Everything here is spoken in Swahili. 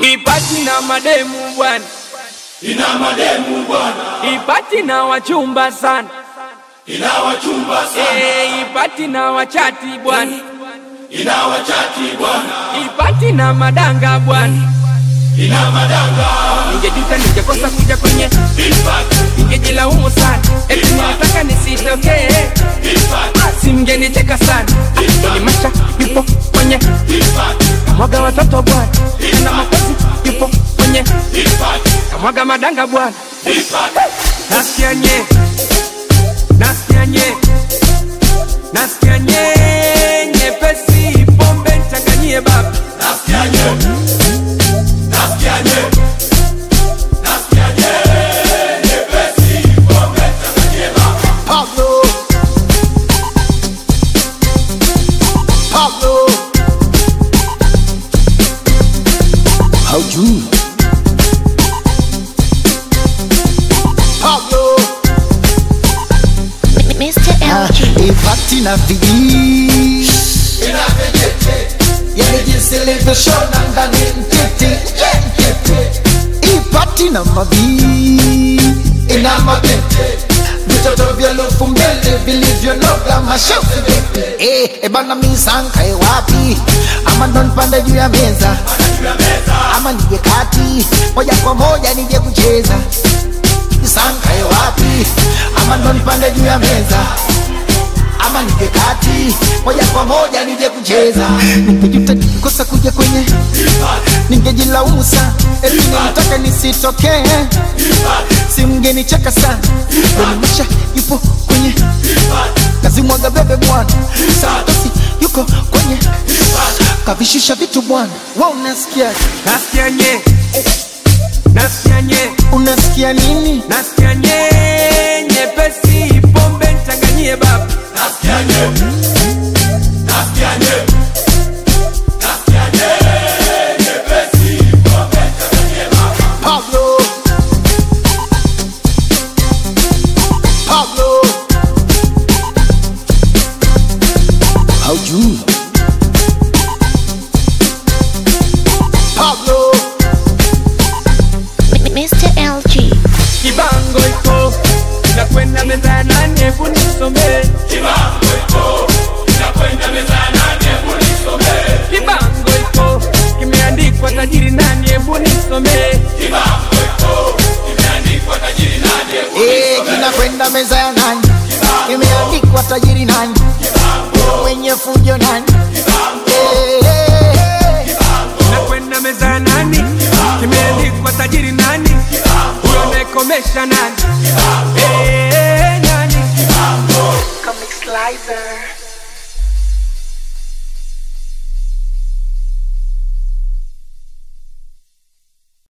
ipati na mademu bwana, ina mademu bwana, ipati na wachumba sana, ina wachumba sana, Eh, ipati na wachati bwana, ina wachati bwana, ipati na madanga bwana. ina madanga, Ningejuta ningekosa kuja kwenye, ipati, ningejilaumu sana, eti nilitaka nisitokee, ipati, si mngenicheka sana. Ah, Doni Masha yupo kwenye ipati, kamwaga watoto bwana, na makozi yupo kwenye ipati, kamwaga madanga bwana. ipati, Nasikia nye, nasikia nye, nasikia nye, nyepesi pombe nichanganyie baba. nasikia nye, nasikia nye, nasikia nye, nyepesi, pombe changanyie baba. Pablo. Pablo. Haujui Pablo Mr. LG. Ipati na viji Ina vijiti, Yani jinsi ilivyoshona ndani mtiti yeah, mtiti. Ipati na mavi Ina mabete Vitoto vya lufu mbele vilivyonoga mashafu vipi Eh, ebana misankae wapi ama ndo nipande juu ya meza juu ya meza, ama nije kati moja kwa moja nije kucheza misankae wapi ama ndo nipande juu ya meza ama nije kati moja kwa moja nije kucheza ningejuta nikikosa kuja kwenye ningejilaumu sana eti nilitaka nisitokee si mngenicheka sana donimasha yupo kwenye kazi mwaga bebe bwana santosi yuko kwenye kavishusha vitu bwana wa unasikia Nasikia nye, nasikia nye, unasikia nini nasikia nye, nyepesi pombe nichanganyie baba. nasikia nye, nasikia nye, nasikia nye, nyepesi, pombe changanyie baba. Pablo Pablo haujui Pablo Mr. LG. Kibango iko inakwenda meza ya nane, hebu nisomee. Kibango iko, inakwenda meza ya nane, hebu nisomee. Kibango iko kimeandikwa tajiri nani, hebu nisomee. Kibango iko, imeandikwa tajiri nani, hebu Eh, kinakwenda meza ya nani imeandikwa tajiri nani mwenye fujo nani Eh, eh, eh. Inakwenda meza ya nani, kimeandikwa tajiri nani, huyo anayekomesha nani, Eh, nani. Comic Slicer.